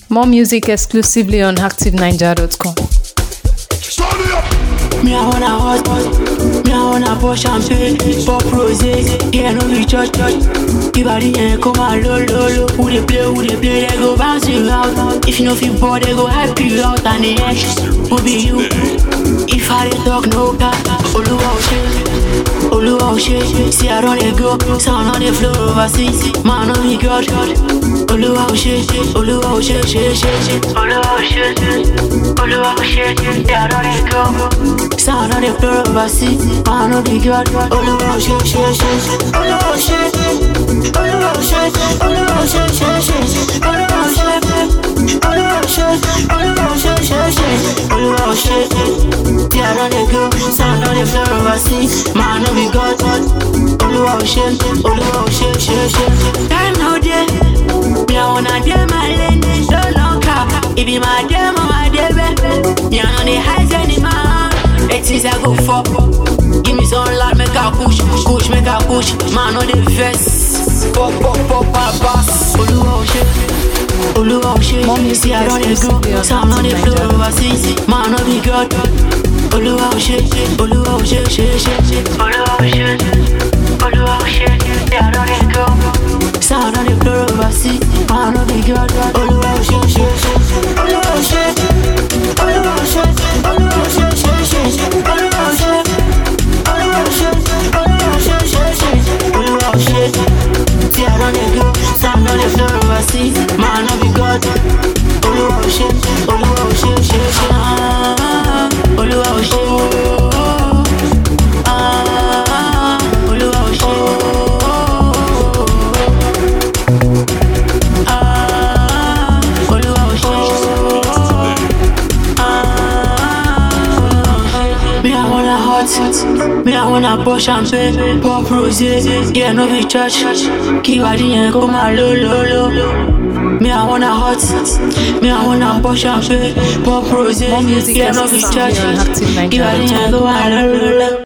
More music exclusively on ActiveNiger.com. Me I wanna hot, me I wanna pour champagne, pop rosé, yeah no be church church. Ibadi ain't come out low low low. Who they play, who they play, they go bounce you out. If you know feel bored, they go hype you out and the edge will be you. If I dey talk no cap, Oluwa o ṣe, Oluwa o ṣe. See I don dey go, sound on the floor overseas, man no be God. Oluwa o ṣe, Oluwa o ṣe ṣe ṣe ṣe. Oluwa o ṣe, Oluwa o ṣe. See I don dey go. Sound on the floor overseas, man no be God. Oluwa o ṣe ṣe ṣe ṣe. Oluwa o ṣe, Oluwa o ṣe, Oluwa o ṣe ṣe ṣe. Oluwa o ṣe, Oluwa o ṣe, Oluwa o ṣe ṣe ṣe. Oluwa o ṣe, see I don dey go. Sound on the floor overseas, man no be God. Oluwa o ṣe, Oluwa o ṣe ṣe ṣe. Time no dey, me I wanna dey my lane, no long car. It be my demo, my debe. Me I no dey hide anymore. It is I go for. Give me some light, make a push, push, make a push. Man on the vest, pop, pop, pop, pop, pass. Oluwa o ṣe, Oluwa o ṣe. More music See I don dey exclusively go, on sound on the floor Active overseas. Man no be God. Oluwa o ṣe, Oluwa o ṣe, ṣe, ṣe, ṣe. Oluwa o ṣe, Oluwa o ṣe. See I don dey go. Sound on the floor overseas. Man no be God. Oluwa o ṣe, ṣe, ṣe, ṣe. Oluwa o ṣe, Oluwa o ṣe, Oluwa o ṣe, ṣe, ṣe, ṣe. Oluwa o ṣe. Oluwa o ṣe, Oluwa o ṣe, ṣe, ṣe. Oluwa o ṣe. See I don dey go. Sound on the floor overseas. Man no be God. Oluwa o ṣe, Oluwa o ṣe, ṣe, ṣe. Ah, Oluwa o ṣe. Ah, Oluwa o ṣe. Ah, Oluwa o ṣe. Me I wanna hot, me I wanna pour champagne, pop rosé, yeah no be church. Kí wàdí yẹn kó máa ló ló ló. Me I wanna hot, me I wanna pour champagne, pop rosé, More music yeah no be church. exclusively on Kí wàdí yẹn kó máa ló ló ló.